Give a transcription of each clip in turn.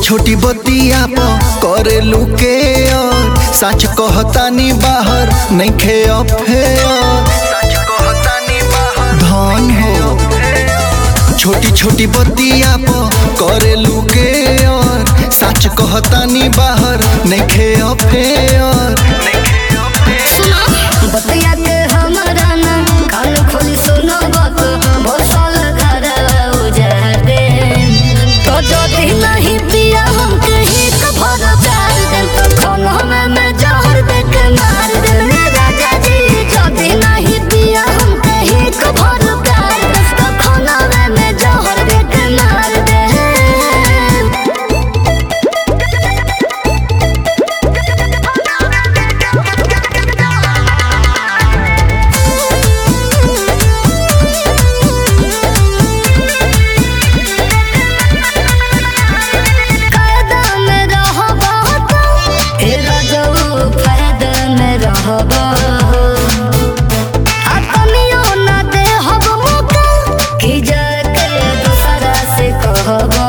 छोटी बतिया प करे लुके और सच कहतानी बाहर नहीं खे धन हो छोटी छोटी बतिया प करे लुके और सच कहतानी बाहर नहीं खे सुनो बतिया के हमरा ना कान खोली सुनो बात भोसल घर उजर दे तो जदी नहीं पिया हम कहीं कभर प्यार दे तो खाना में मैं जहर दे के मार दे रे राजा जी जदी नहीं पिया हम कहीं कभर प्यार दे तो खाना में मैं जहर दे के मार दे कायदा में रहबा तो ए रजऊ फायदा में रहबा अपनियो ना दे हब मौका कि जाके दूसरा से कहबा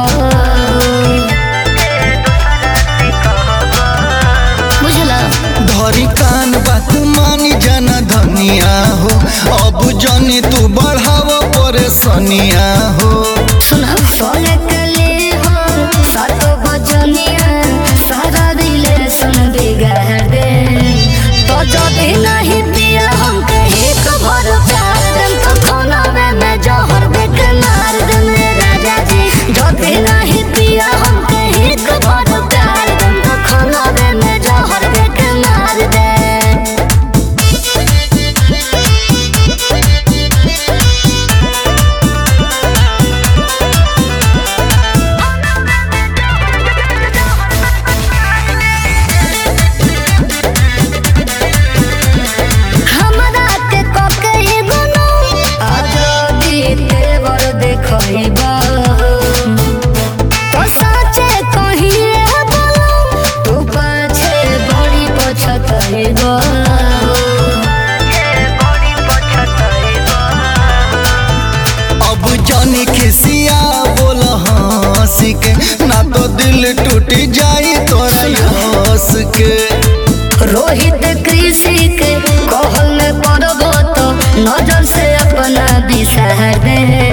बुझला धरी कान बात मानी जाना धनिया हो अब जनी तू बढ़ाव परेशानिया हो सुना सोने के लिए हो सातो बजनिया सारा रिलेशन बिगाड़ दे तो जदी नहीं पिया हम कहीं कभर प्यार दे तो खाना में मैं जहर दे के मार दे मेरे राजा जी जदी नहीं पिया हम कहीं कभर प्यार दे तो खाना में मैं जहर दे के मार दे हमरा के ककई गुनो आजादी तेवर देखइबा तो साचे कहिए बोलो तू पाछे बड़ी पछतइबा अब जनी खिसिया बोल हंसी के ना तो दिल टूट जाई तोरा हंस के रोहित कृषि के कहल में पड़बो तो नजर से अपना बिसर दे